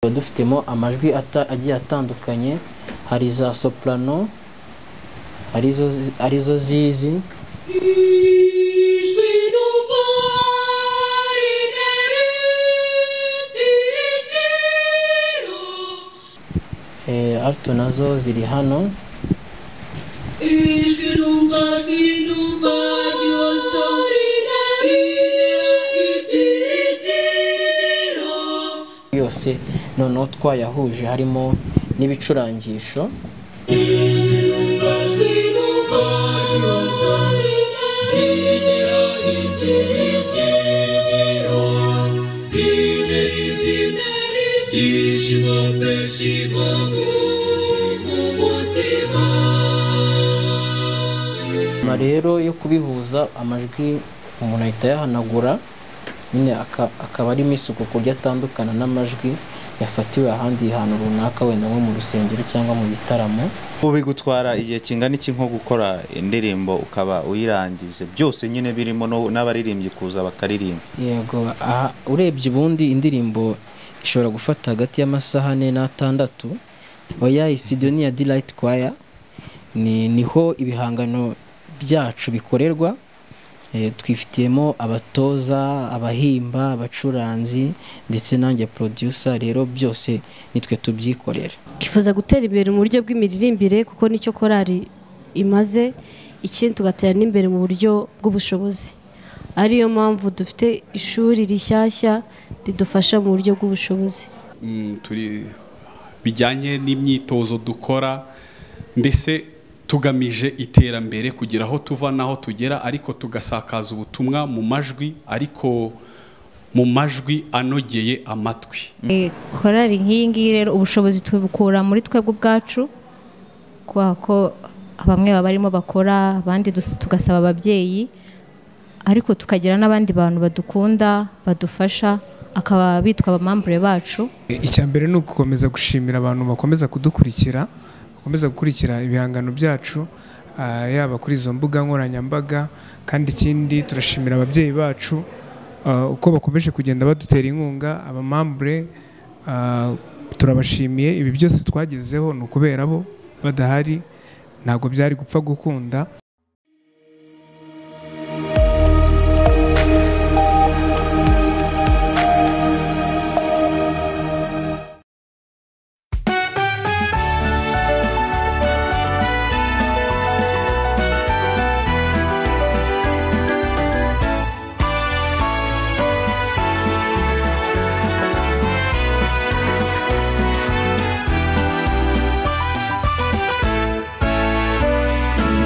tuba dufitemo amajwi ata- agiye atandukanye hari za soprano arizo arizo zizi Ijwi ryumva rineri tirigero eh, alto nazo ziri hano Ijwi ryumva ijwi ryumva ryose rineri tirigero yose noneho twayahuje harimo n'ibicurangisho Ijwi ryumva ijwi ryumva ryose rineri tirigero Rineri rineri ryishimo mbeshimo mu mutima nyuma rero yo kubihuza amajwi umuntu ahita ayahanagura nyine aka- akaba arimo isuku ku buryo atandukana n'amajwi yafatiwe ahandi hantu runaka wenda nko mu rusengero cyangwa mu bitaramo Ubu bigutwara igihe kingana iki nko gukora indirimbo ukaba uyirangije byose nyine birimo no- n'abaririmbyi kuza bakaririmba yego aha urebye ubundi indirimbo ishobora gufata hagati y'amasaha ane n'atandatu oya iyi studio ni iya delight choir ni niho ibihangano byacu bikorerwa Eh, twifitiyemo abatoza abahimba abacuranzi ndetse nanjye producer rero byose nitwe tubyikorera kifuza gutera imbere mu buryo bw'imiririmbire kuko nicyo korari imaze ikindi tugatera n'imbere mu buryo bw'ubushobozi ariyo mpamvu dufite ishuri rishyashya ridufasha mu buryo bw'ubushobozi Mm, turi bijyanye n'imyitozo dukora mbese tugamije iterambere kugira aho tuva n'aho tugera ariko tugasakaza ubutumwa mu majwi ariko mu majwi anogeye amatwi Eh, korali nk'iyi ngiyi rero ubushobozi tubukura muri twebwe ubwacu kubera ko bamwe baba barimo bakora abandi dus- tugasaba ababyeyi ariko tukagira n'abandi bantu badukunda badufasha akaba bitwa abamambure bacu icya mbere ni ugukomeza gushimira abantu bakomeza kudukurikira bakomeza gukurikira ibihangano byacu ah, yaba kuri izo mbuga nkoranyambaga kandi ikindi turashimira ababyeyi bacu ah, uko bakomeje kugenda badutera inkunga abamambure ah, turabashimiye ibi byose twagezeho ni ukubera bo badahari ntabwo byari gupfa gukunda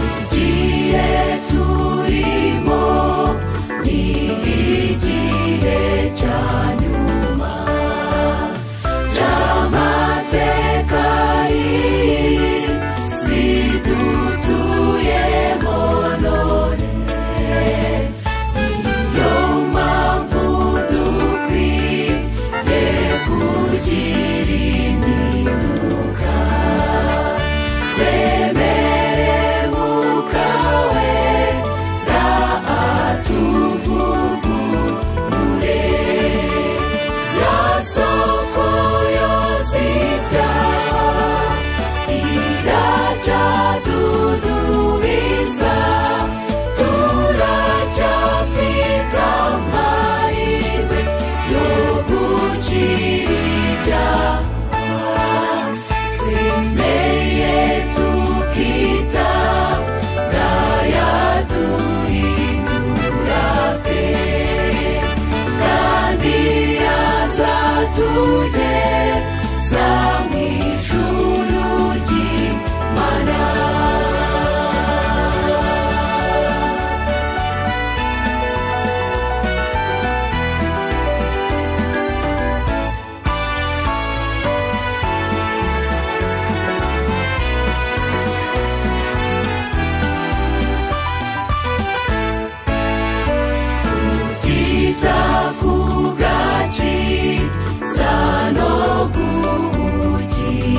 igihe turimo ni igihe cya nyuma cy'amateka y'isi dutuyemo none niyo mpamvu dukwiye kugira impinduka Temere mukawe na atuvugurure Ya soko yozita Iracha dudubiza Turacha fita maiwe Yoguchirija Meye tukita Raya duhindura pe Kandi azatuje Za mw'ijuru ry'Imana titakugachi sanoguhuji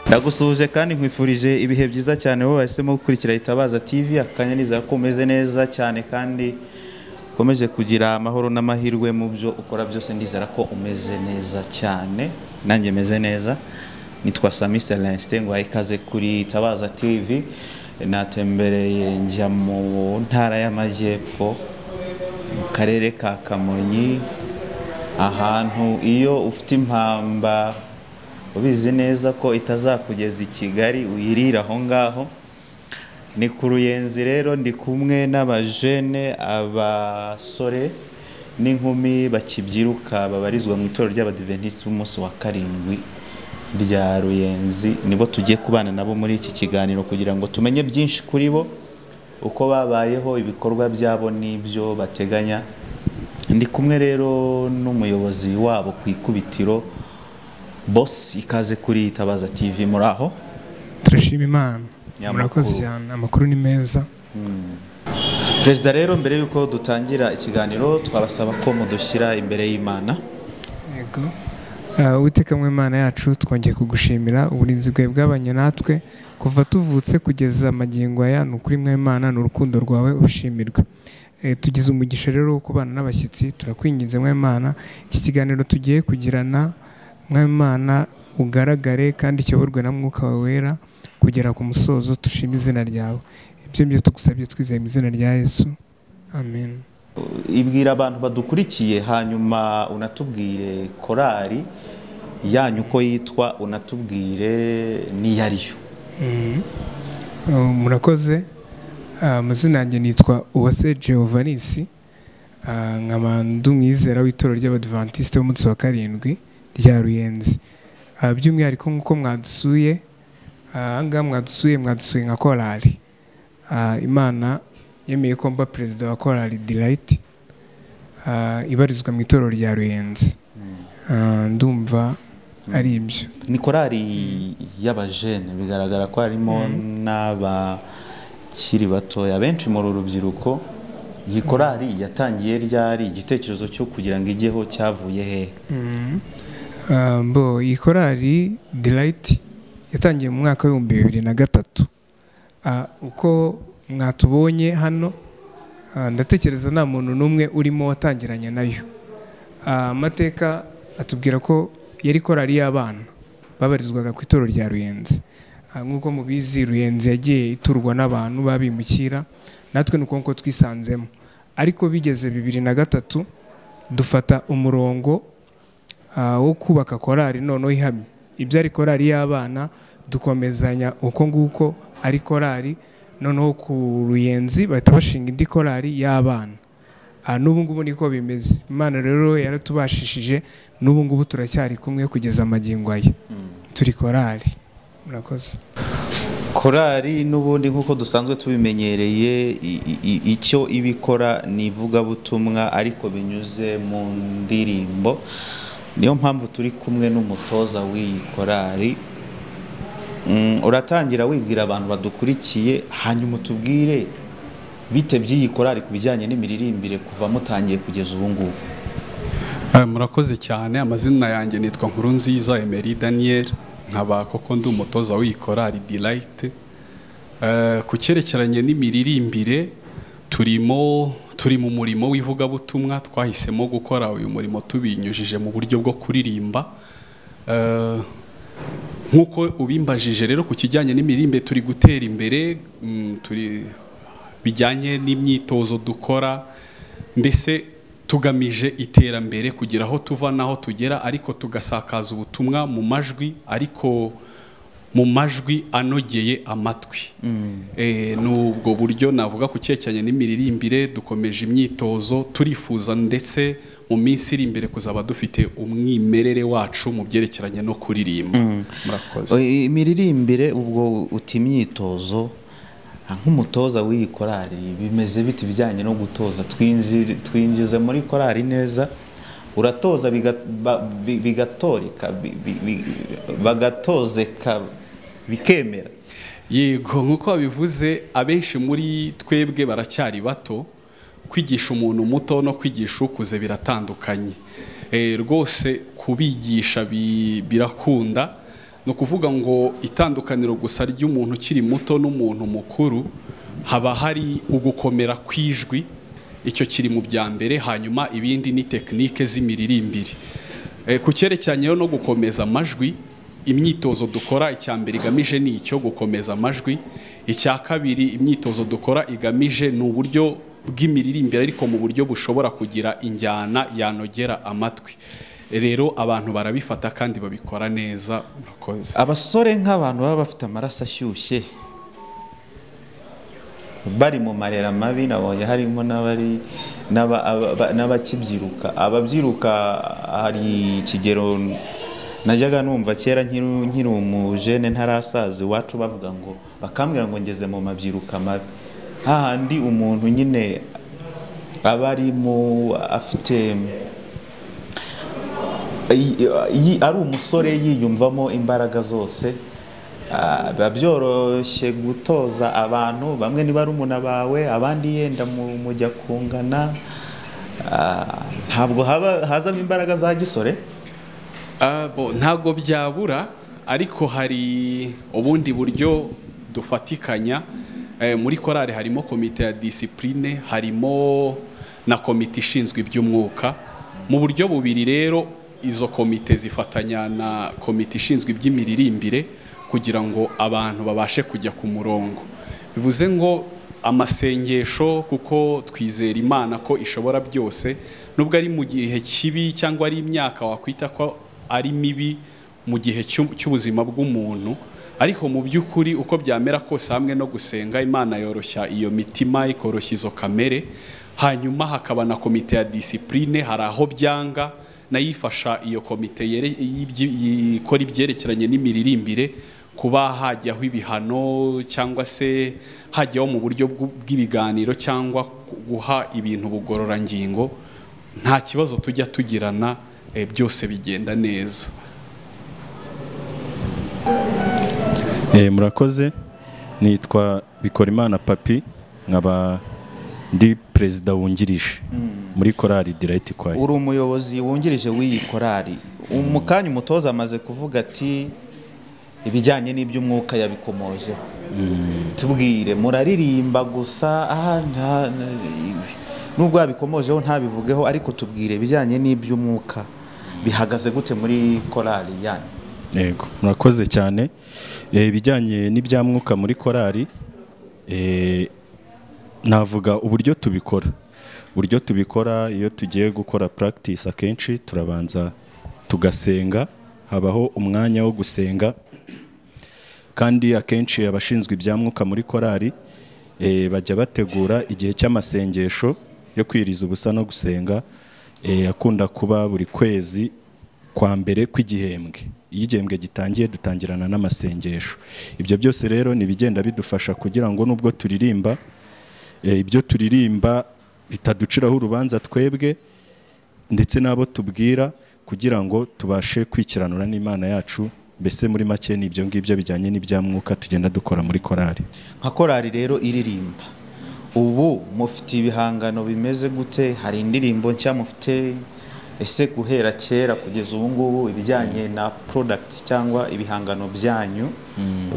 ndagusuhuje kandi nkwifurije ibihe byiza cyane wowe wahisemo gukurikira Itabaza TV akanyanizera ko umeze neza cyane kandi ukomeje kugira amahoro n'amahirwe mu byo ukora byose ndizera ko umeze neza cyane nanjye meze neza nitwa Sami Celestin ngo ikaze kuri Itabaza TV natembereye njya mu ntara y'amajyepfo mu karere ka Kamonyi ahantu iyo ufite impamba ubizi neza ko itazakugeza i kigali uyirira aho ngaho ni ku ruyenzi rero ndi kumwe n'abajene abasore n'inkumi bakibyiruka babarizwa mu itorero ry'abadiventisiti b'umunsi wa karindwi rya ruyenzi nibo tugiye kubana nabo muri iki kiganiro kugira ngo tumenye byinshi kuri bo uko babayeho ibikorwa byabo n'ibyo bateganya ndi kumwe rero n'umuyobozi wabo ku ikubitiro boss ikaze kuri itabaza tv muri aho turashima imana Ya murakoze makuru. cyane amakuru ni meza perezida rero mbere y'uko dutangira ikiganiro twabasaba ko mudushyira imbere y'imana yego Ah, uwiteka mu imana yacu twongeye kugushimira uburinzi bwawe bwabanye natwe kuva tuvutse kugeza magingo aya ni ukuri mu imana ni urukundo rwawe ubushimirwe Eh, tugize umugisha rero wo kubana n'abashyitsi turakwinginze mu imana iki kiganiro tugiye kugirana mu imana ugaragare kandi kiyoborwe na mwuka wawe wera kugera ku musozo dushima izina ryawe ibyo byo tugusabye twizeye mu izina rya yesu amen ibwira abantu badukurikiye hanyuma unatubwire korari yanyu uko yitwa unatubwire n'iyo ari yo Uh, murakoze Uh, amazina yanjye nitwa uwase geovanisi nkaba ndi umwizera w'itorero ry'abadivantisite b'umunsi wa karindwi rya ruyenzi Uh, by'umwihariko nk'uko mwadusuye uh, ahangaha mwadusuye mwadusuye nka korali Uh, imana yemeye ko mba perezida wa korali dirayiti ibarizwa mu itorero rya ruyenzi Uh, ndumva ari ibyo ni korari y'abajene bigaragara ko harimo n'abakiri batoya benshi muri uru rubyiruko iyi korari yatangiye ryari igitekerezo cyo kugira ngo ijyeho cyavuye hehe Ah, mbo iyi korali dirayiti yatangiye mu mwaka w'ibihumbi bibiri na gatatu Ah, uko mwatubonye hano ah, ndatekereza nta muntu n'umwe urimo watangiranye nayo Ah, amateka atubwira ko yari korali y'abana babarizwaga ku itorero rya ruyenzi Ah, nk'uko mubizi ruyenzi yagiye iturwa n'abantu babimukira natwe ni uko nguko twisanzemo ariko bigeze bibiri na gatatu dufata umurongo ah, wo kubaka korali noneho ihamye ibyo ari korali y'abana dukomezanya uko nguko ari korali noneho ku ruyenzi bahita bashinga indi korali y'abana Ah, n'ubu ngubu niko bimeze imana rero yaratubashishije n'ubu ngubu turacyari kumwe kugeza amagingo aya turi korali murakoze korari n'ubundi nk'uko dusanzwe tubimenyereye i- i- i- icyo iba ikora ni ivugabutumwa ariko binyuze mu ndirimbo niyo mpamvu turi kumwe n'umutoza w'iyi korari Mm, uratangira wibwira abantu badukurikiye hanyuma utubwire bite by'iyi korari ku bijyanye n'imiririmbire kuva mutangiye kugeza ubu ngubu Eh, murakoze cyane amazina yanjye nitwa nkurunziza emeri daniel nkaba koko ndi umutoza w'ikorari dirayiti ku cyerekeranye n'imiririmbire turimo turi mu murimo w'ivugabutumwa twahisemo gukora uyu murimo tubinyujije mu buryo bwo kuririmba Eh, nk'uko ubimbajije rero ku kijyanye n'imirimbe turi gutera imbere mm, turi bijyanye n'imyitozo dukora mbese tugamije iterambere kugira aho tuva n'aho tugera ariko tugasakaza ubutumwa mu majwi ariko mu majwi anogeye amatwi Eh, ni ubwo buryo navuga ku cyerekeranye n'imiririmbire dukomeje imyitozo turifuza ndetse mu minsi iri imbere kuzaba dufite umwimerere wacu mu byerekeranye no kuririmba murakoze I- imiririmbire ubwo uta imyitozo nk'umutoza w'iyi korari bimeze bite ibijyanye no gutoza Twinji- twinjize muri korari neza uratoza biga- ba- bi- bigatoreka bi- bi- bi- bagatozeka bikemera yego nk'uko wabivuze abenshi muri twebwe baracyari bato kwigisha umuntu muto no kwigisha ukuze biratandukanye Eh, rwose kubigisha bi- birakunda ni ukuvuga ngo itandukaniro gusa ry'umuntu ukiri muto n'umuntu mukuru haba hari ugukomera kw'ijwi icyo kiri mu bya mbere hanyuma ibindi ni tekinike z'imiririmbire Eh, ku cyerekeranyeho no gukomeza amajwi imyitozo dukora icya mbere igamije ni icyo gukomeza amajwi icya kabiri imyitozo dukora igamije ni uburyo bw'imiririmbire ariko mu buryo bushobora kugira injyana yanogera amatwi rero abantu barabifata kandi babikora neza murakoze abasore nk'abantu baba bafite amaraso ashyushye bari mu marera mabi nabonye harimo n'abari n'aba- aba- n'abakibyiruka ababyiruka hari ikigero najyaga numva kera nkiri nkiri umujene ntarasaza iwacu bavuga ngo bakambwira ngo ngeze mu mabyiruka mabi hahandi umuntu nyine aba arimo afite iyi- iyi- ari umusore yiyumvamo imbaraga zose ah, biba byoroshye gutoza abantu bamwe niba ari umuna bawe abandi yenda mu- mujya kungana ah, ntabwo haba hazamo imbaraga za gisore Ah, bo, ntabwo byabura ariko hari ubundi buryo dufatikanya Eh, muri korali harimo komite ya disipurine harimo na komite ishinzwe iby'umwuka mu buryo bubiri rero izo komite zifatanya na komite ishinzwe iby'imiririmbire kugira ngo abantu babashe kujya ku murongo bivuze ngo amasengesho kuko twizera imana ko ishobora byose nubwo ari mu gihe kibi cyangwa ari imyaka wakwita ko ari mibi mu gihe cy'u- cy'ubuzima bw'umuntu ariko mu by'ukuri uko byamera kose hamwe no gusenga imana yoroshya iyo mitima ikoroshya izo kamere hanyuma hakaba na komite ya disipurine hari aho byanga nayo ifasha iyo komite yere- y'ibyi- ikora ibyerekeranye n'imiririmbire kuba hajyaho ibihano cyangwa se hajyaho mu buryo bw'u- bw'ibiganiro cyangwa guha ibintu bugororangingo nta kibazo tujya tugirana eh, byose bigenda neza Eh, murakoze nitwa Bikorimana Papi nkaba ndi perezida wungirije muri korali Delight Choir uri umuyobozi wungirije w'iyi korari mu kanya umutoza amaze kuvuga ati ibijyanye n'iby'umwuka yabikomojeho tubwire muraririmba gusa aha nta- nubwo yabikomojeho ntabivugeho ariko tubwire ibijyanye n'iby'umwuka bihagaze gute muri korari yanyu yego murakoze cyane Eh, ibijyanye n'ibya mwuka muri korali eh, navuga uburyo tubikora uburyo tubikora iyo tugiye gukora practice akenshi turabanza tugasenga habaho umwanya wo gusenga kandi akenshi abashinzwe ibya mwuka muri korali eh, bajya bategura igihe cy'amasengesho yo kwiriza ubusa no gusenga eh, akunda kuba buri kwezi kwa mbere kw'igihembwe iyo igihembwe gitangiye dutangirana n'amasengesho ibyo byose rero ni ibigenda bidufasha kugira ngo nubwo turirimba eh, ibyo turirimba bitaduciraho urubanza twebwe ndetse n'abo tubwira kugira ngo tubashe kwikiranura n'imana yacu mbese muri make ni ibyo ngibyo bijyanye n'ibya mwuka tugenda dukora muri korali nka korari rero iririmba ubu mufite ibihangano bimeze gute hari indirimbo nshya mufite ese guhera kera kugeza ubu ngubu ibijyanye na products cyangwa ibihangano byanyu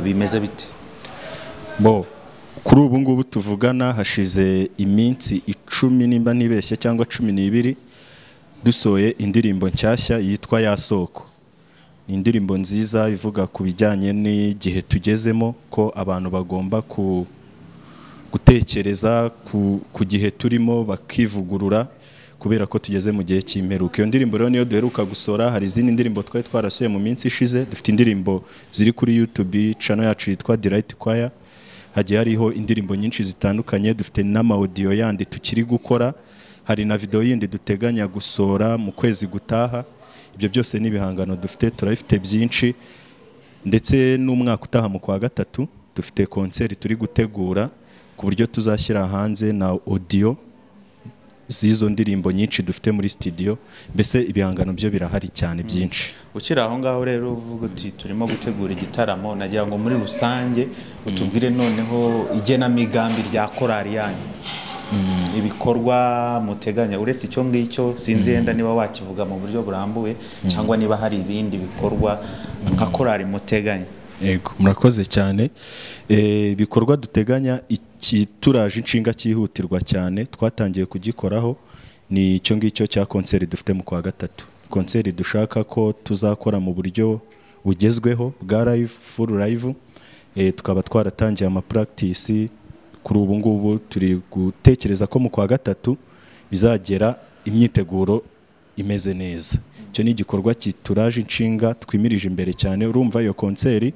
bimeze bite bo kuri ubu ngubu tuvugana hashize iminsi icumi nimba ntibeshye cyangwa cumi n'ibiri dusohoye indirimbo nshyashya yitwa ya soko ni indirimbo nziza ivuga ku bijyanye n'igihe tugezemo ko abantu bagomba ku gutekereza ku, ku gihe turimo bakivugurura kubera ko tugeze mu gihe cy'imperuka iyo ndirimbo rero niyo duheruka gusora hari izindi ndirimbo twari twarasoye mu minsi ishize dufite indirimbo ziri kuri YouTube channel yacu yitwa Delight Choir hagiye hariho indirimbo nyinshi zitandukanye dufite n'amaudio yandi tukiri gukora hari na video yindi duteganya gusora mu kwezi gutaha ibyo byose ni ibihangano dufite turabifite byinshi ndetse n'umwaka utaha mu kwa gatatu dufite konseri turi gutegura ku buryo tuzashyira hanze na audio z'izo ndirimbo nyinshi dufite muri studio mbese ibihangano byo birahari cyane byinshi ukiri aho ngaho rero uvuga uti turimo gutegura igitaramo nagira ngo muri rusange utubwire noneho igenamigambi rya korari yanyu ibikorwa muteganya uretse icyo ngicyo sinzi yenda niba wakivuga mu buryo burambuye cyangwa niba hari ibindi bikorwa nka korari muteganya Yego, murakoze cyane Eh, ibikorwa duteganya iki turaje inshinga cyihutirwa cyane twatangiye kugikoraho ni icyo ngicyo cya konseri dufite mu kwa gatatu konseri dushaka ko tuzakora mu buryo bugezweho bwa live full live Eh, tukaba twaratangiye amapractice kuri ubu ngubu turi gutekereza ko mu kwa gatatu bizagera imyiteguro imeze neza icyo ni igikorwa kituraje inshinga twimirije imbere cyane urumva iyo konseri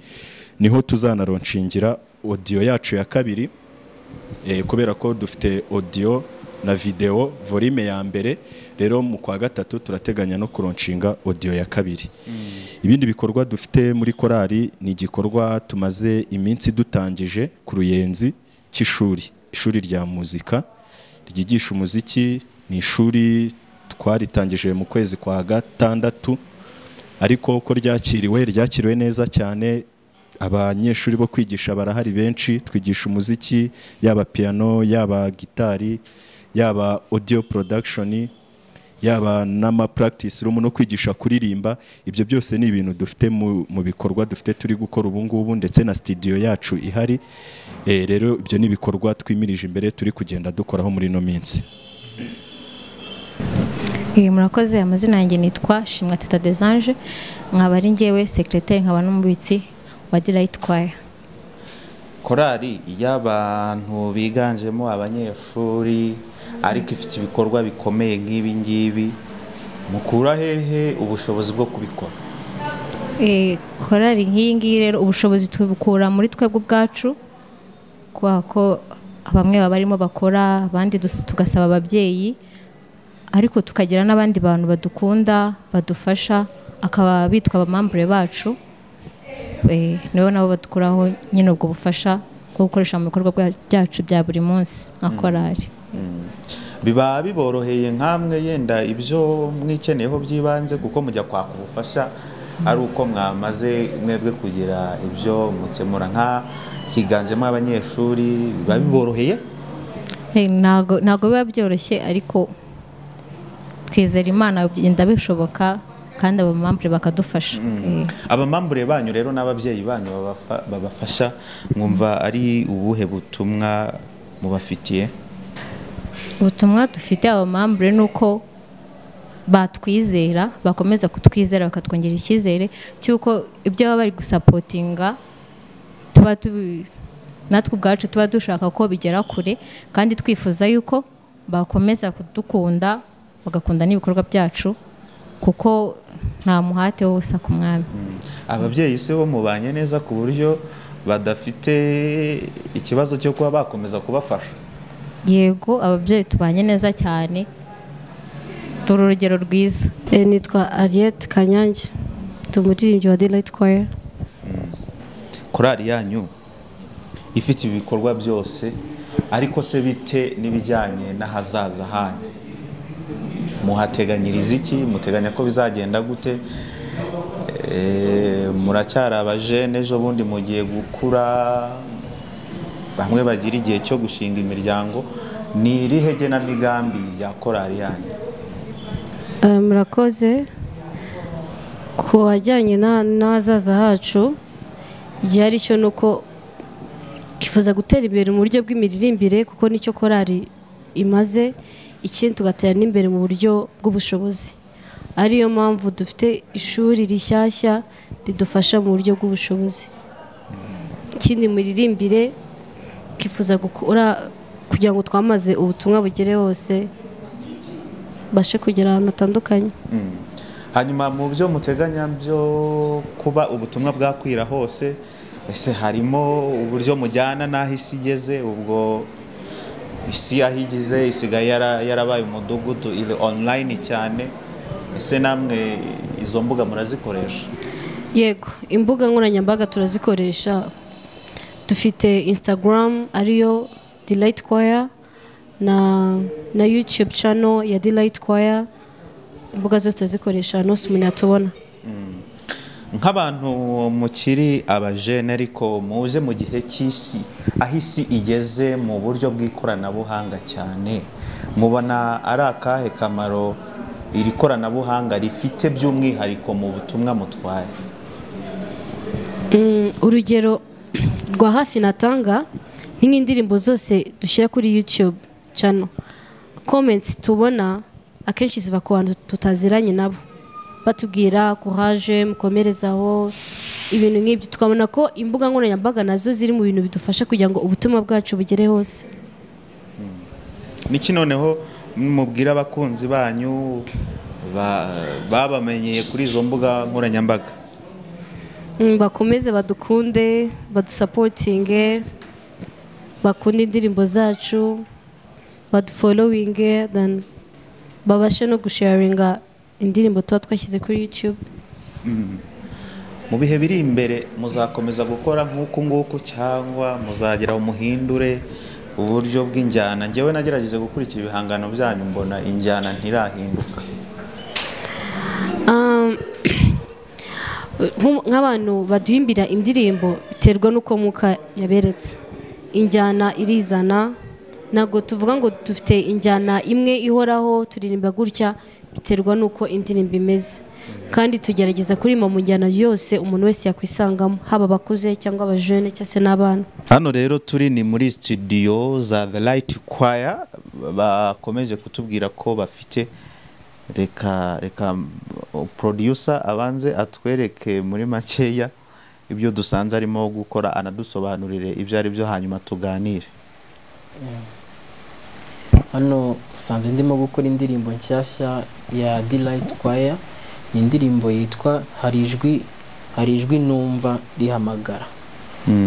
niho tuzanaronshingira odiyo yacu ya kabiri eh, kubera ko dufite odiyo na videwo volume ya mbere rero mu kwa gatatu turateganya no kuronshinga odiyo ya kabiri ibindi bikorwa dufite muri korali ni igikorwa tumaze iminsi dutangije ku ruyenzi cy'ishuri ishuri rya muzika ryigisha umuziki ni ishuri twaritangije mu kwezi kwa gatandatu ariko ko ryakiriwe ryakiriwe neza cyane abanyeshuri bo kwigisha barahari benshi twigisha umuziki yaba piano yaba gitari yaba audio production yaba n'amapractice room no kwigisha kuririmba ibyo byose ni ibintu dufite mu, mu bikorwa dufite turi gukora ubu ngubu ndetse na studio yacu ihari e, rero ibyo ni ibikorwa twimirije imbere turi kugenda dukoraho muri ino minsi Eh, murakoze amazina yanjye nitwa Shimwa Teta Desange nkaba ari njyewe secrétaire nkaba n'umubitsi wa Delight Choir korari iyo abantu biganjemo abanyeshuri ariko ifite ibikorwa bikomeye nk'ibi ngibi mukura hehe ubushobozi bwo kubikora Eh, korali nk'iyi ngiyi rero ubushobozi tubukura muri twebwe ubwacu kubera ko bamwe baba barimo bakora abandi dus- tugasaba ababyeyi ariko tukagira n'abandi bantu badukunda badufasha akaba bitwa abamambure bacu Eh, nibo nabo badukuraho nyine ubwo bufasha bwo gukoresha mu bikorwa bwa- byacu bya buri munsi nka korali biba biboroheye nk'amwe yenda ibyo mwikeneyeho by'ibanze kuko mujya kwaka ubufasha ari uko mwamaze mwebwe kugira ibyo mukemura nka higanjemo abanyeshuri biba biboroheye Eh, ntago ntago biba byoroshye ariko twizera imana bigenda bishoboka kandi abamambure bakadufasha Eh, abamambure banyu rero n'ababyeyi banyu babafa- babafasha mwumva ari ubuhe butumwa mubafitiye ubutumwa dufite abamambure ni uko batwizera bakomeza kutwizera bakatwongera icyizere cy'uko ibyo baba bari gusapotinga tuba tubi- natwe ubwacu tuba dushaka ko bigera kure kandi twifuza yuko bakomeza kudukunda bagakunda n'ibikorwa byacu kuko nta muhate wose ku mwami ababyeyi se bo mubanye neza ku buryo badafite ikibazo cyo kuba bakomeza kubafasha yego ababyeyi tubanye neza cyane dore urugero rwiza Eh, nitwa Ariette Kanyange ndi umuririmbyi wa Delight Choir korari yanyu ifite ibikorwa byose ariko se bite n'ibijyanye n'ahazaza hanyu muhateganyiriza iki muteganya ko bizagenda gute Eh, muracyari abajene ejo bundi mugiye gukura bamwe bagira igihe cyo gushinga imiryango ni irihe genamigambi ya korari yanyu Eh, murakoze ku wajyanye na- n'ahazaza hacu igihari cyo ni uko twifuza gutera imbere mu buryo bw'imiririmbire kuko nicyo korari imaze ikindi tugatera n'imbere mu buryo bw'ubushobozi ariyo mpamvu dufite ishuri rishyashya ridufasha mu buryo bw'ubushobozi ikindi miririmbire twifuza gukora kugira ngo twamaze ubutumwa bugere hose bashe kugera ahantu hatandukanye hanyuma mu byo muteganya byo kuba ubutumwa bwakwira hose ese harimo uburyo mujyana n'aho isi igeze ubwo isi aho igeze isigaye yara- yarabaye umudugudu iri online cyane ese namwe izo mbuga murazikoresha yego imbuga nkoranyambaga turazikoresha dufite instagram ariyo delight choir na na youtube channel ya delight choir imbuga zose turazikoresha nose umuntu yatubona nk'abantu mukiri abajene ariko muje mu gihe cy'isi aho isi igeze mu buryo bw'ikoranabuhanga cyane mubona ari akahe kamaro iri koranabuhanga rifite by'umwihariko mu butumwa mutwaye Mm, urugero rwa hafi natanga ni nk'indirimbo zose dushyira kuri youtube channel comments tubona akenshi ziva ku bantu tutaziranye nabo batubwira courage mukomerezaho ibintu nk'ibyo tukabona ko imbuga nkoranyambaga nazo ziri mu bintu bidufasha kugira ngo ubutumwa bwacu bugere hose niki noneho mubwira abakunzi banyu ba- babamenyeye kuri izo mbuga nkoranyambaga Mm, bakomeze badukunde badusapotinge bakunde indirimbo zacu badufolowinge then babashe no gusharinga indirimbo tuba twashyize kuri youtube mu bihe biri imbere muzakomeza gukora nk'uku nguku cyangwa muzagira umuhindure uburyo bw'injyana ngewe nagerageje gukurikira ibihangano byanyu mbona injyana ntirahinduka Um, nk'u- nk'abantu baduhimbira indirimbo biterwa n'uko muka yaberetse injyana irizana ntabwo tuvuga ngo dufite injyana imwe ihoraho turirimba gutya biterwa n'uko indirimbo imeze kandi tugerageza kuririmba mu njyana yose umuntu wese yakwisangamo haba abakuze cyangwa abajene cyangwa se n'abana hano rero turi ni muri studio za the light choir bakomeje kutubwira ko bafite reka reka uh, producer abanze atwereke muri makeya ibyo dusanze arimo gukora anadusobanurire ibyo ari byo hanyuma tuganire hano usanze ndimo gukora indirimbo nshyashya ya Delight Choir ni indirimbo yitwa hari ijwi hari ijwi numva rihamagara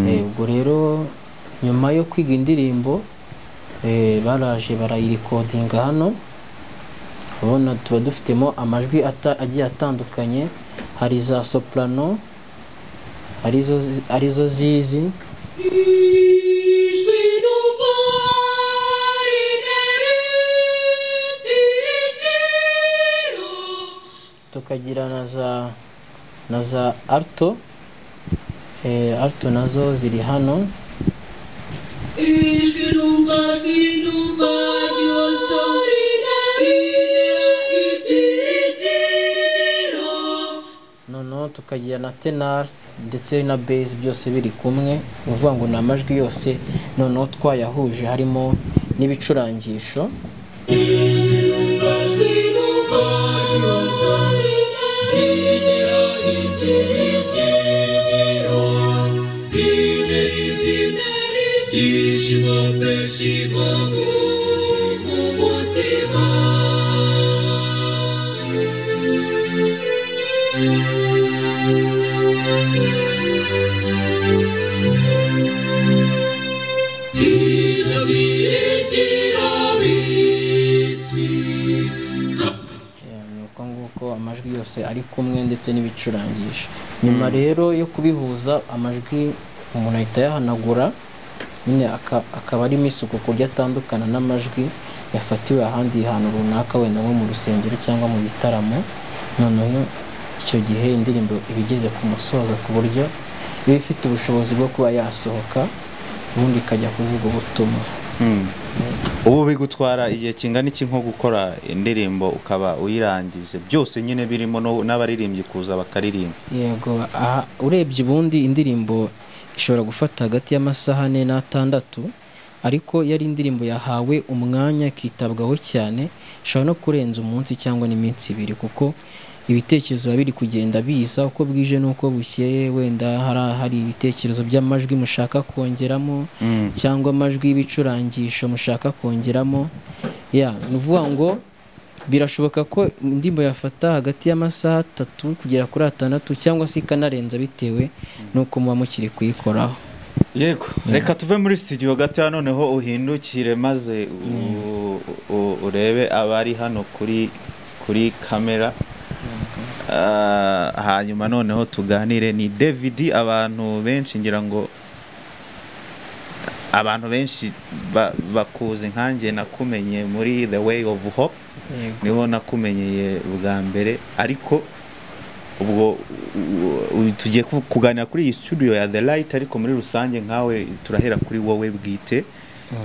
Eh, ubwo rero nyuma yo kwiga indirimbo eh, baraje barayirikodinga hano urabona tuba dufitemo amajwi ata- agiye atandukanye hari za soprano arizo zi- arizo zizi Ijwi numva rinerutirigero tukagira na za na za alto eh, alto nazo ziri hano Ijwi numva ijwi numva ryose rinerutirigero noneho tukagira na tenar ndetse na base byose biri kumwe ni ukuvuga ngo ni amajwi yose noneho twayahuje harimo n'ibicurangisho Ijwi numva ijwi numva ryose rinerutirigero Ibyishimo byishimo mu mutima Eh, ni uko nguko amajwi yose ari kumwe ndetse n'ibicurangisho nyuma rero yo kubihuza amajwi umuntu ahita ayahanagura nyine aka- akaba arimo isuku ku buryo atandukana n'amajwi yafatiwe ahandi hantu runaka wenda nko mu rusengero cyangwa mu bitaramo noneho icyo gihe indirimbo iba igeze ku musozo ku buryo iba ifite ubushobozi bwo kuba yasohoka ubundi ikajya kuvuga ubutumwa ubu bigutwara igihe kingana iki nko gukora indirimbo ukaba uyirangije byose nyine birimo no- n'abaririmbyi kuza bakaririmba yego aha urebye ubundi indirimbo ishobora gufata hagati y'amasaha ane n'atandatu ariko iyo ari indirimbo yahawe umwanya ikitabwaho cyane ishobora no kurenza umunsi cyangwa n'iminsi ibiri kuko ibitekerezo biba biri kugenda biza uko bwije n'uko bukeye wenda hari hari ibitekerezo by'amajwi mushaka kongeramo cyangwa amajwi y'ibicurangisho mushaka kongeramo ya ni ukuvuga ngo birashoboka ko indirimbo yafata hagati y'amasaha atatu kugera kuri atandatu cyangwa se ikanarenza bitewe n'uko muba mukiri kuyikoraho yego reka tuve muri studio gato ya noneho uhindukire maze u- u- urebe abari hano kuri kuri kamera Ah, hanyuma noneho tuganire ni david abantu benshi ngira ngo abantu benshi ba- bakuzi nkanjye nakumenye muri the way of hope niho nakumenyeye bwa mbere ariko ubwo u- u- tugiye kuvu- kuganira kuri iyi studio ya The Light ariko muri rusange nkawe turahera kuri wowe bwite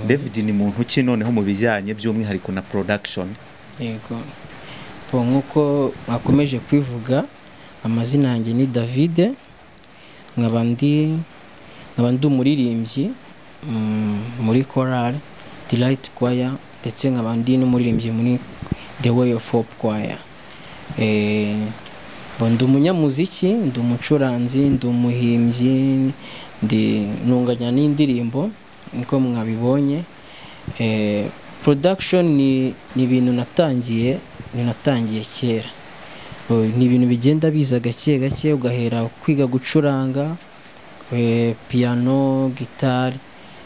David ni muntu ki noneho mu bijyanye by'umwihariko na production yego Bo, nk'uko bakomeje kwivuga amazina yanjye ni david nkaba ndi nkaba ndi umuririmbyi mm, muri korali delight choir ndetse nkaba ndi n'umuririmbyi muri the way of hope choir Eh, bo ndi umunyamuziki ndi umucuranzi ndi umuhimbyi ndi ntunganya n'indirimbo niko mwabibonye Eh, production ni ni ibintu natangiye ni natangiye kera Eh, ni ibintu bigenda biza gake gake ugahera kwiga gucuranga eh, piano gitari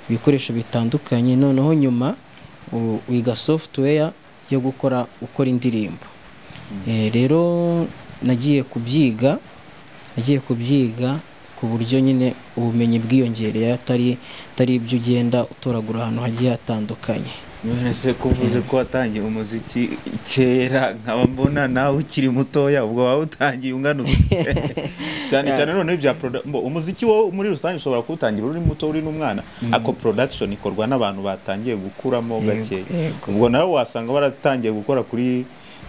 ibikoresho bitandukanye noneho nyuma u- wiga software yo gukora ukora indirimbo Eh, rero nagiye kubyiga nagiye kubyiga ku buryo nyine ubumenyi bwiyongereye atari atari ibyo ugenda utoragura ahantu hagiye hatandukanye none se kuvuze ko watangiye umuziki kera nkaba mbona nawe ukiri mutoya ubwo wawe utangiye unganutse cyane cyane noneho ibya produ- mbo, umuziki wo muri rusange ushobora kuwutangira uri muto uri n'umwana ariko production ikorwa n'abantu batangiye gukuramo gake ubwo nawe wasanga baratangiye gukora kuri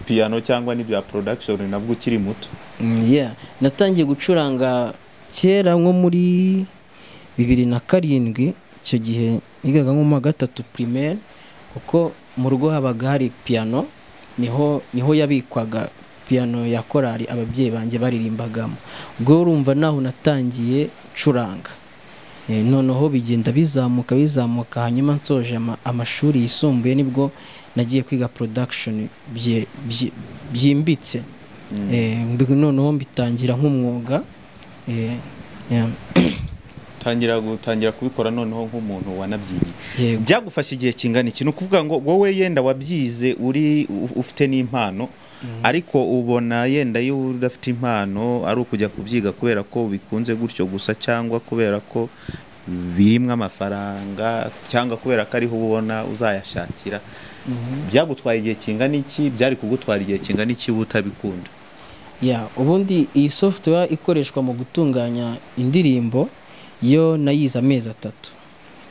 piano cyangwa n'ibya production nabwo ukiri muto Mm, yeah. natangiye gucuranga kera nko muri bibiri na karindwi icyo gihe nigaga nko mu wa gatatu primaire kuko mu rugo habaga hari piano niho niho yabikwaga piano ya korali ababyeyi banjye baririmbagamo ubwo urumva naho natangiye curanga Eh, noneho bigenda bizamuka bizamuka hanyuma nsoje ama- amashuri yisumbuye nibwo nagiye kwiga production bye- bye- byimbitse Eh, mbi- noneho mbitangira nk'umwuga Eh, yeah. tangira gutangira kubikora noneho nk'umuntu wanabyigiye Yego. byagufasha igihe kingana iki ni ukuvuga ngo wowe yenda wabyize uri u- ufite n'impano ariko ubona yenda iyo udafite impano ari ukujya kubyiga kubera ko bikunze gutyo gusa cyangwa kubera ko birimwo amafaranga cyangwa kubera ko ariho ubona uzayashakira byagutwaye igihe kingana iki byari kugutwara igihe kingana iki wowe utabikunda Yeah, ubundi iyi software ikoreshwa mu gutunganya indirimbo yo nayize amezi atatu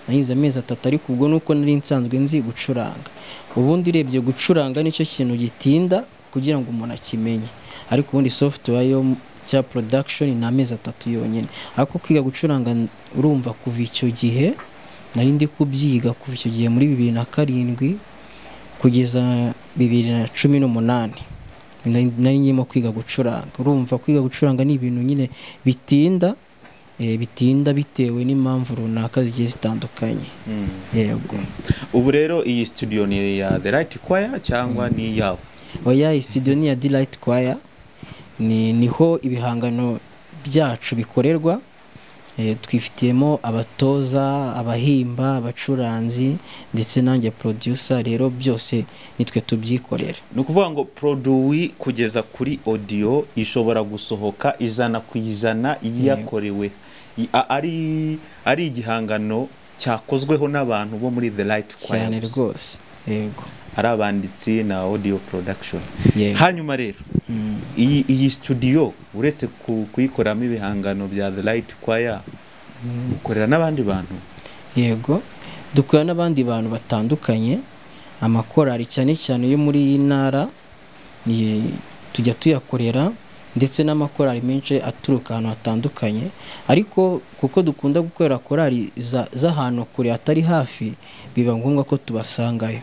nayize amezi atatu ariko ubwo nuko nari nsanzwe nzi gucuranga ubundi urebye gucuranga nicyo kintu gitinda kugira ngo umuntu akimenye ariko ubundi software yo mu- cya production ni amezi atatu yonyine ariko kwiga gucuranga n- urumva kuva icyo gihe nari ndi kubyiga kuva icyo gihe muri bibiri na karindwi kugeza bibiri na cumi n'umunani nari nari nyirimo kwiga gucuranga urumva kwiga gucuranga ni ibintu nyine bitinda eh, bitinda bitewe n'impamvu runaka zigiye zitandukanye yego ubu rero iyi studio ni iya the right choir cyangwa ni iyawe oya iyi studio ni iya delight choir ni niho ibihangano byacu bikorerwa Eh, twifitiyemo abatoza abahimba abacuranzi ndetse nanjye producer rero byose nitwe tubyikorera ni ukuvuga ngo produwi kugeza kuri audio ishobora gusohoka ijana ku ijana yakorewe I- a- ari ari igihangano cyakozweho n'abantu bo muri the light choir cyane gusa. rwose yego ari abanditsi na audio production Yego. hanyuma rero iyi iyi studio uretse ku- kuyikoramo ibihangano bya the light choir ukorera n'abandi bantu yego dukora n'abandi bantu batandukanye amakorari cyane cyane yo muri iyi ntara ni- tujya tuyakorera ndetse n'amakorari menshi aturuka ahantu hatandukanye ariko kuko dukunda gukorera korari za- z'ahantu kure hatari hafi biba ngombwa ko tubasangayo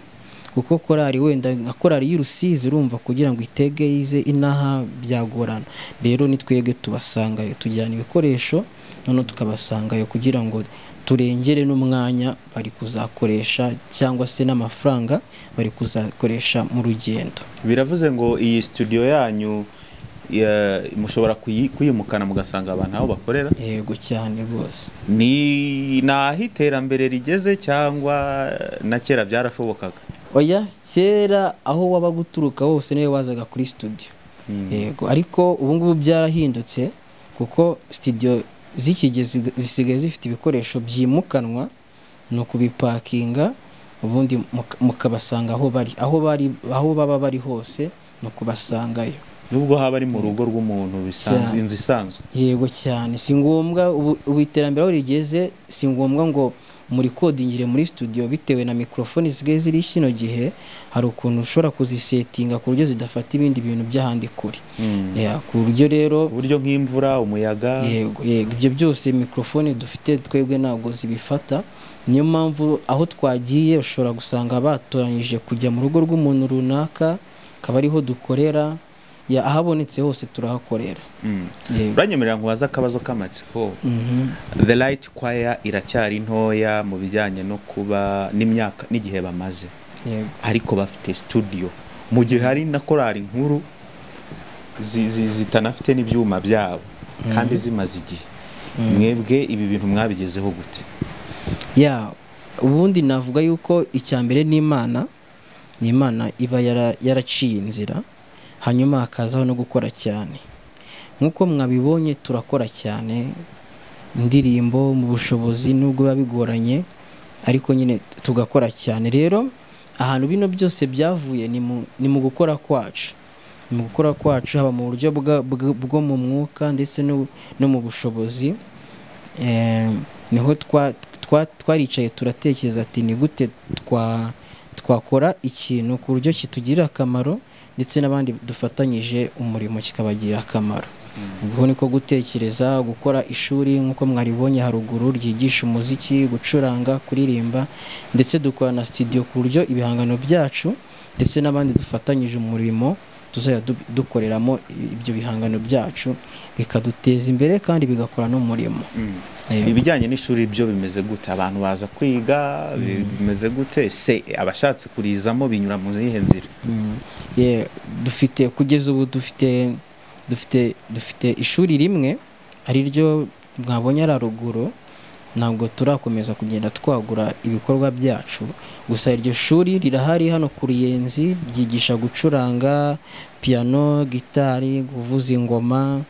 kuko korari wenda nka korari y'urusizi urumva kugira ngo itege yize inaha byagorana rero ni twebwe tubasangayo tujyana ibikoresho noneho tukabasangayo kugira ngo turengere n'umwanya bari kuzakoresha cyangwa se n'amafaranga bari kuzakoresha mu rugendo biravuze ngo iyi studio yanyu ya- mushobora kuyi- kuyimukana mugasanga abantu aho bakorera yego cyane rwose ni ni aho iterambere rigeze cyangwa na kera byarashobokaga oya kera aho wabaga uturuka hose niwe wazaga kuri studio yego ariko ubu ngubu byarahindutse kuko studio z'iki gihe zisiga- zisigaye zifite ibikoresho byimukanwa ni ukubipakinga ubundi muka- mukabasanga aho bari aho bari aho baba bari hose ni ukubasangayo nubwo haba ari mu rugo rw'umuntu bisanzwe Cyane. inzu isanzwe yego cyane si ngombwa ubu ubu iterambere aho rigeze si ngombwa ngo muri kodingire muri studio bitewe na mikorofoni zisigaye ziri kino gihe hari ukuntu ushobora kuzisetinga ku buryo zidafata ibindi bintu by'ahandi kure Yeah, ku buryo rero ku buryo nk'imvura umuyaga yego yego ibyo byose mikorofoni dufite twebwe ntabwo zibifata niyo mpamvu aho twagiye ushobora gusanga batoranyije kujya mu rugo rw'umuntu runaka akaba ariho dukorera ya ahabonetse hose turahakorera Mm. yego uranyemerera ngo waze akabazo k'amatsiko Mhm. the light choir iracyari ntoya mu bijyanye no kuba n'imyaka n'igihe bamaze yego ariko bafite studio mu gihe hari na korari nkuru zi- zi- zitanafite n'ibyuma byabo kandi zimaze igihe mwebwe ibi bintu mwabigezeho gute ya ubundi navuga yuko icya mbere ni imana ni imana iba yara- yaraciye inzira hanyuma hakazaho no gukora cyane nk'uko mwabibonye turakora cyane indirimbo mu bushobozi nubwo biba bigoranye ariko nyine tugakora cyane rero ahantu bino byose byavuye ni mu- ni mu gukora kwacu ni mu gukora kwacu haba mu buryo bwa- bwa- bwo mu mwuka ndetse no- no mu bushobozi Eh, niho twa- twa- twaricaye turatekereza ati ni gute twa- twakora ikintu ku buryo kitugirira akamaro ndetse n'abandi dufatanyije umurimo kikabagirira akamaro ubwo niko gutekereza gukora ishuri nk'uko mwaribonye haruguru ryigisha umuziki gucuranga kuririmba ndetse dukora na studio ku buryo ibihangano byacu ndetse n'abandi dufatanyije umurimo tuzajya du- dukoreramo ibyo bihangano byacu bikaduteza imbere kandi bigakora n'umurimo Yego. ibijyanye n'ishuri byo bimeze gute abantu baza kwiga bimeze gute se abashatse kurizamo binyura mu zihe nzira Mm. Yeah, dufite kugeza ubu dufite dufite dufite ishuri rimwe ari ryo mwabonye ari haruguru ntabwo turakomeza kugenda twagura ibikorwa byacu gusa iryo shuri rirahari hano ku ruyenzi ryigisha gucuranga piano gitari kuvuza ingoma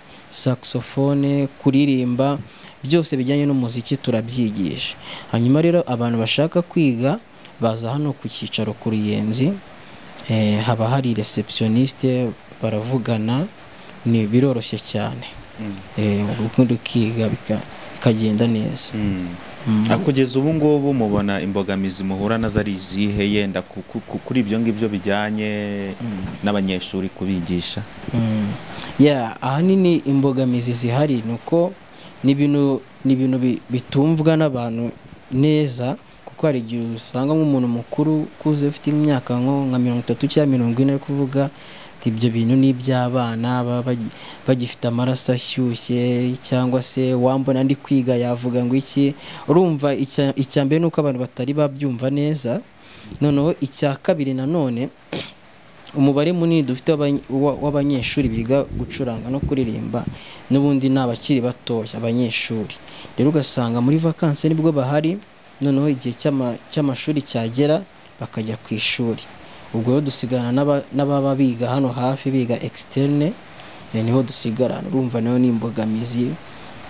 saxophone kuririmba byose bijyanye n'umuziki turabyigisha hanyuma rero abantu bashaka kwiga baza hano ku cyicaro ku ruyenzi Eh, haba hari receptioniste baravugana ni biroroshye cyane Eh, ubundi ukiga bika- bikagenda neza Ah, kugeza ubu ngubu mubona imbogamizi muhura nazo ari izihe yenda ku- ku- ku- kuri ibyo ngibyo bijyanye n'abanyeshuri kubigisha Mm. Yeah, ahanini imbogamizi zihari ni uko ni ibintu ni ibintu bi- bitumvwa n'abantu neza kuko hari igihe usanga nk'umuntu mukuru ukuze ufite imyaka nko nka mirongo itatu cyangwa mirongo ine ari kuvuga ati ibyo bintu ni iby'abana baba bagi- bagifite amaraso ashyushye cyangwa se wambona ndi kwiga yavuga ngo iki urumva icya- icya mbere ni uko abantu batari babyumva neza noneho icya kabiri nanone umubare munini dufite w'abanye- wa- w'abanyeshuri biga gucuranga no kuririmba n'ubundi ni abakiri batoya abanyeshuri rero ugasanga muri vakansi nibwo bahari noneho igihe cy'ama- cy'amashuri cyagera bakajya ku ishuri ubwo rero dusigarana n'aba- n'ababa biga hano hafi biga externe eh, niho dusigarana urumva nayo ni imbogamizi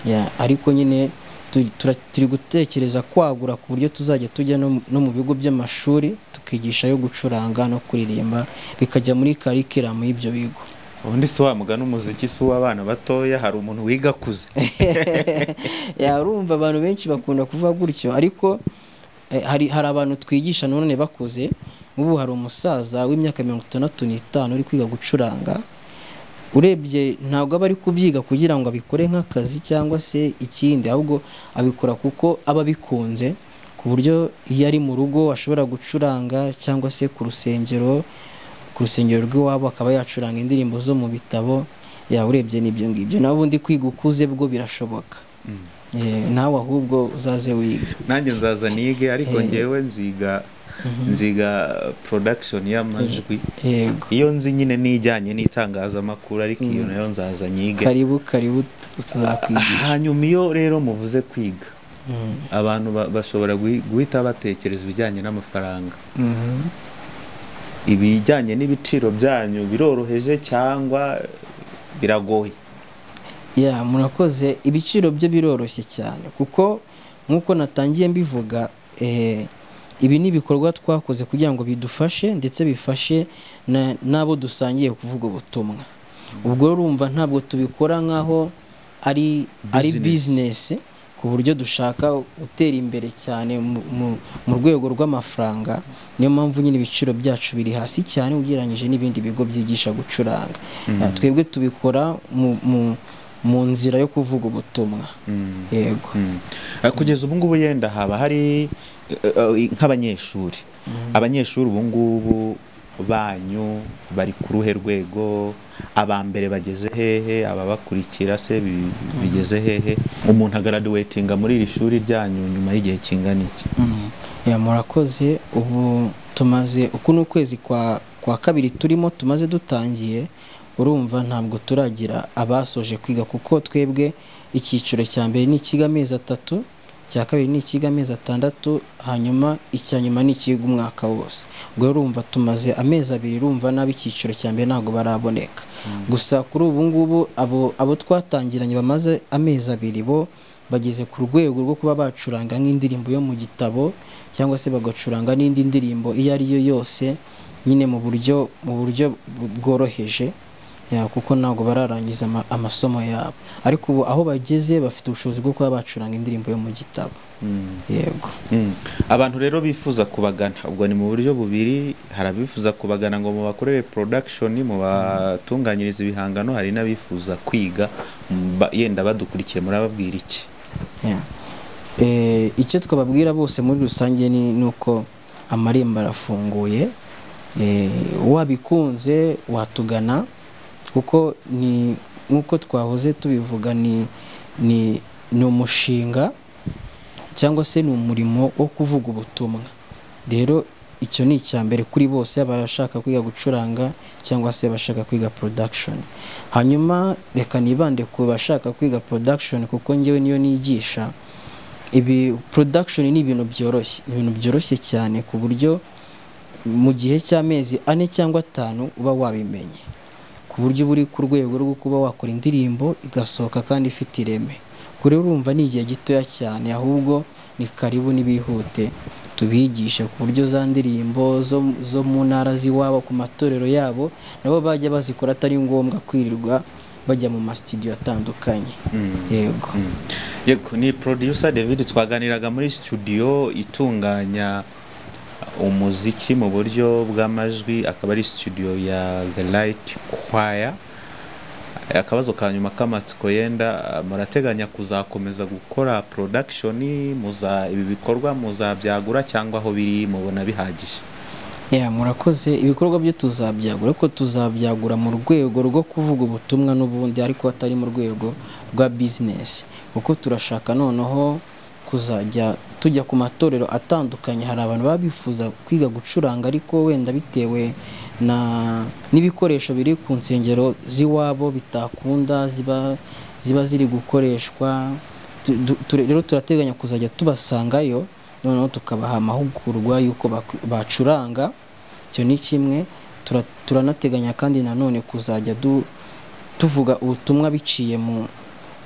Ya, ariko nyine tu- tura- turi gutekereza kwagura ku buryo tuzajya tujya no mu- no mu bigo by'amashuri tukigishayo gucuranga no kuririmba bikajya muri karikiramu y'ibyo bigo ubundi si wamugana umuziki si uw'abana batoya hari umuntu wiga akuze Ya, urumva abantu benshi bakunda kuvuga gutyo ariko eh, hari, hari abantu twigisha none bakuze ubu hari umusaza w'imyaka mirongo itandatu n'itanu uri kwiga gucuranga urebye ntabwo aba ari kubyiga kugira ngo abikore nk'akazi cyangwa se ikindi ahubwo abikora kuko aba abikunze ku buryo iyo ari mu rugo ashobora gucuranga cyangwa se ku rusengero ku rusengero rw'iwabo akaba yacuranga indirimbo zo mu bitabo yaba urebye n'ibyo ngibyo nawe ubundi kwiga ukuze bwo birashoboka Eh, nawe ahubwo uzaze wiga nanjye nzaza nige ariko Eh. ngewe nziga nziga production y'amajwi yego iyo nzi nyine n'ijyanye n'itangazamakuru ariko iyo nayo nzaza nyige karibu karibu tuzakwigisha hanyuma iyo rero muvuze kwiga abantu ba- bashobora guhi- guhita batekereza ibijyanye n'amafaranga Mhm. ibijyanye n'ibiciro byanyu biroroheje cyangwa biragoye ya murakoze ibiciro byo biroroshye cyane kuko nk'uko natangiye mbivuga eh, ibi ni ibikorwa twakoze kugira ngo bidufashe ndetse bifashe na- n'abo dusangiye kuvuga ubutumwa ubwo urumva ntabwo tubikora nk'aho ari ari Business. bizinesi ku buryo dushaka gutera imbere cyane mu- mu- mu rwego rw'amafaranga niyo mpamvu nyine ibiciro byacu biri hasi cyane ugereranyije n'ibindi bigo byigisha gucuranga Eh, twebwe tubikora mu- mu- mu nzira yo kuvuga ubutumwa yego Mm. Eh, kugeza ubu ngubu yenda haba hari eh, eh, nk'abanyeshuri abanyeshuri ubu ngubu banyu bari ku ruhe rwego aba mbere bageze hehe ababakurikira se bi- bigeze hehe umuntu agaraduwetinga muri iri shuri ryanyu nyuma y'igihe kingana iki Mm. Ya, murakoze ubu tumaze uku ni ukwezi kwa, kwa kabiri turimo tumaze dutangiye urumva ntabwo turagira abasoje kwiga kuko twebwe icyiciro cya mbere ni icy'amezi atatu icya kabiri ni icy'amezi atandatu hanyuma icya nyuma ni ikiga umwaka wose ubwo urumva tumaze amezi abiri urumva nabi icyiciro cya mbere ntabwo baraboneka gusa kuri ubu ngubu abo, abo twatangiranye bamaze amezi abiri bo bageze ku rwego rwo kuba bacuranga nk'indirimbo yo mu gitabo cyangwa se bagacuranga n'indi ndirimbo iyo ari yo yose nyine mu buryo mu buryo bworoheje ya, kuko ntabwo bararangiza ama- amasomo yabo ariko ubu aho bageze bafite ubushobozi bwo kuba bacuranga indirimbo yo mu gitabo yego Mm. abantu rero bifuza kubagana ubwo ni mu buryo bubiri hari abifuza kubagana ngo mubakorere production mubatunganyirize ibihangano hari n'abifuza kwiga mba- yenda badukurikiye murababwira iki Yeah. Eh, icyo twababwira bose muri rusange ni ni uko amarembo arafunguye Eh, wabikunze watugana kuko ni nk'uko twahoze tubivuga ni ni ni umushinga cyangwa se ni umurimo wo kuvuga ubutumwa rero icyo ni icya mbere kuri bose abashaka kwiga gucuranga cyangwa se abashaka kwiga production hanyuma reka nibande ku bashaka kwiga production kuko ngewe niyo nigisha ibi production ni ibintu byoroshye ni ibintu byoroshye cyane ku buryo mu gihe cy'amezi ane cyangwa atanu uba wabimenye ku buryo uba uri ku rwego rwo kuba wakora indirimbo igasohoka kandi ifite ireme kure urumva ni igihe gitoya cyane ahubwo ni karibu n'ibihute tubigishe ku buryo za ndirimbo zo, zo mu ntara z'iwabo ku matorero yabo nabo bajya bazikora atari ngombwa kwirirwa bajya mu masitidiyo atandukanye yego Yego ni producer David twaganiraga muri studio itunganya umuziki mu buryo bw'amajwi akaba ari studio ya The Light Choir akabazo ka nyuma k'amatsiko yenda murateganya kuzakomeza gukora production muza ibi bikorwa muzabyagura cyangwa aho biri mubona bihagije Yeah, murakoze ibikorwa byo tuzabyagura ariko tuzabyagura mu rwego rwo kuvuga ubutumwa n'ubundi ariko atari mu rwego rwa bizinesi kuko turashaka noneho kuzajya tujya ku matorero atandukanye hari abantu baba bifuza kwiga gucuranga ariko wenda bitewe na n'ibikoresho biri ku nsengero z'iwabo bitakunda ziba ziba ziri gukoreshwa Tu- du- tu- rero turateganya kuzajya tubasangayo noneho tukabaha amahugurwa y'uko bak- bacuranga icyo ni kimwe Tura- turanateganya kandi nanone kuzajya du- tuvuga ubutumwa biciye mu,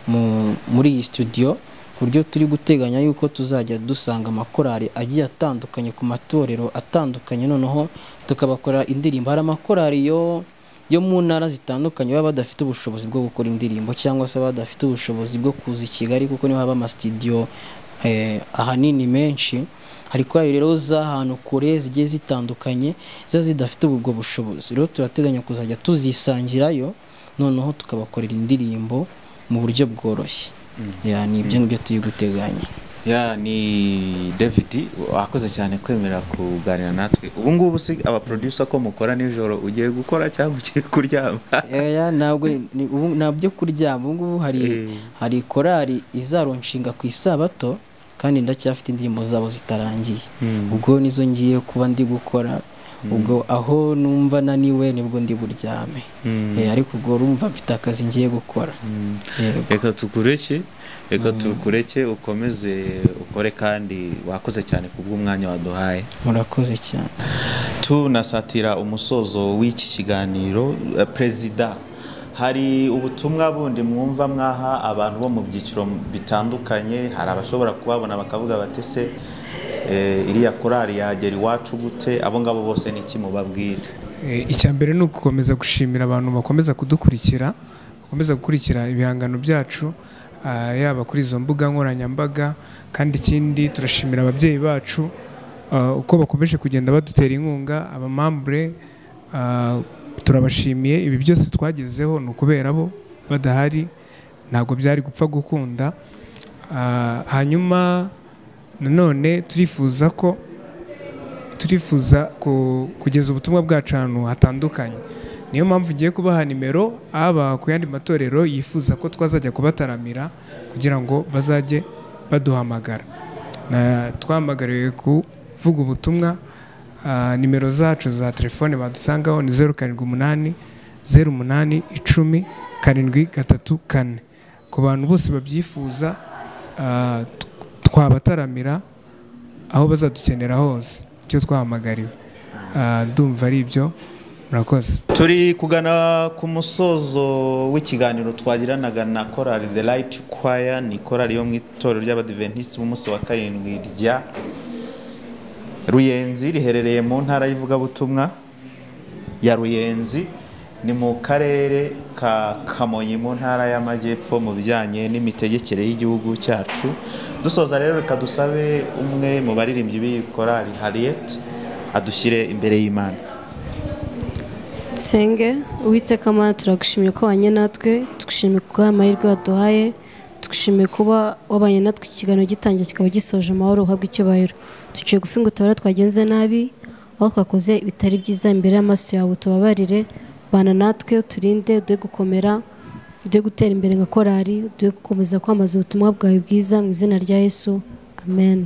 mu, muri iyi studio ku buryo turi guteganya yuko tuzajya dusanga amakorali agiye atandukanye ku matorero atandukanye noneho tukabakorera indirimbo hari amakorali yo yo mu ntara zitandukanye baba badafite ubushobozi bwo gukora indirimbo cyangwa se baba badafite ubushobozi bwo kuza i Kigali kuko niho haba amasitidiyo eh, ahanini menshi hari korali rero z'ahantu kure zigiye zitandukanye ziba zidafite ubwo bushobozi rero turateganya kuzajya tuzisangirayo noneho tukabakorera indirimbo mu buryo bworoshye Ya, ni ibyo ngibyo turi guteganya ya ni David wakoze cyane kwemera kuganira natwe ubu ngubu si aba producer ko mukora nijoro ugiye gukora cyangwa ugiye kuryama Oya, ntabwo ni- ubu- nta byo kuryama ubu ngubu hari Eh. hari korali izaronshinga ku isabato kandi ndacyafite indirimbo zabo zitarangiye ubwo nizo ngiye kuba ndi gukora ubwo aho numva naniwe nibwo ndi buryame Eh, ariko ubwo urumva mfite akazi ngiye gukora Yego. reka tukureke reka tukureke ukomeze ukore kandi wakoze cyane ku bw'umwanya waduhaye murakoze cyane tunasatira umusozo w'iki kiganiro eh, perezida hari ubutumwa bundi mwumva mwaha abantu bo mu byiciro bitandukanye hari abashobora kubabona bakavuga bati se eh, iriya korari yagera iwacu gute abo ngabo bose ni iki mubabwira Eh, icya mbere ni ugukomeza gushimira abantu bakomeza kudukurikira bakomeza gukurikira ibihangano byacu ah, yaba kuri izo mbuga nkoranyambaga kandi ikindi turashimira ababyeyi bacu ah, uko bakomeje kugenda badutera inkunga abamambure ah, turabashimiye ibi byose twagezeho ni ukubera bo badahari ntabwo byari gupfa gukunda Ah, hanyuma nanone turifuza ko turifuza ku- kugeza ubutumwa bwacu ahantu hatandukanye niyo mpamvu ugiye kubaha nimero haba ku yandi matorero yifuza ko twazajya kubataramira kugira ngo bazajye baduhamagara Na- twahamagariwe kuvuga ubutumwa ah, nimero zacu za telefone badusangaho ni zeru karindwi umunani zeru umunani icumi karindwi gatatu kane ku bantu bose babyifuza ah, t- twabataramira aho bazadukenera hose icyo twahamagariwe Ah, ndumva ari ibyo murakoze turi kugana ku musozo w'ikiganiro twagiranaga na korali the light choir ni korali yo mu itorero ry'abadiventisiti b'umunsi wa karindwi rya ruyenzi riherereye mu ntara y'ivugabutumwa ya ruyenzi ni mu karere ka kamonyi mu ntara y'amajyepfo mu bijyanye n'imitegekere y'igihugu cyacu dusoza rero reka dusabe umwe mu baririmbyi b'iyi korali harriet adushyire imbere y'imana Nsenge uwiteka mana turagushimiye ko wanye natwe tugushimiye kuba amahirwe waduhaye tugushimiye kuba wabanye natwe ikiganiro gitangiye kikaba gisoje amahoro uhabwa icyubahiro duciye gufi ngo utabara twagenze nabi aho twakoze ibitari byiza imbere y'amaso yawe tubabarire bana natwe uturinde uduhe gukomera uduhe gutera imbere nka korari uduhe gukomeza kwamamaza ubutumwa bwawe bwiza mu izina rya yesu amen